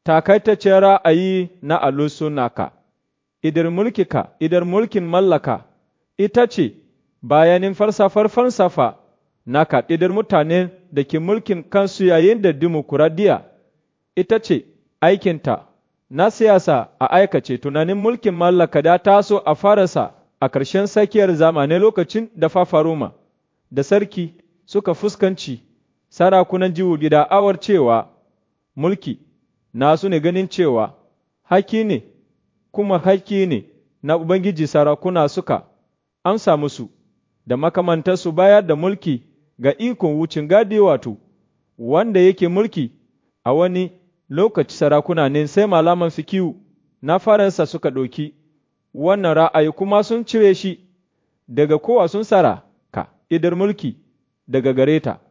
takaitaccen ra'ayi na alusunaka, idar mulkika, idar mulkin mallaka, ita ce bayanin falsafar falsafa na kaɗidar mutane da ke mulkin kansu yayin da dimokuraɗiyya ita ce aikinta na siyasa a aikace tunanin mulkin mallaka da taso a farasa a ƙarshen tsakiyar zamanin lokacin da fafaroma da sarki suka fuskanci sarakunan jihohi da awar cewa mulki nasu ne ganin cewa haki ne kuma haki ne na Ubangiji sarakuna suka amsa musu da makamantarsu bayar da mulki ga ikon wucin gadi wato wanda yake mulki a wani lokaci sarakuna ne sai malaman fikiyu na faransa suka ɗauki wannan ra'ayi kuma sun cire shi daga kowa sun tsara ka idar mulki daga gare ta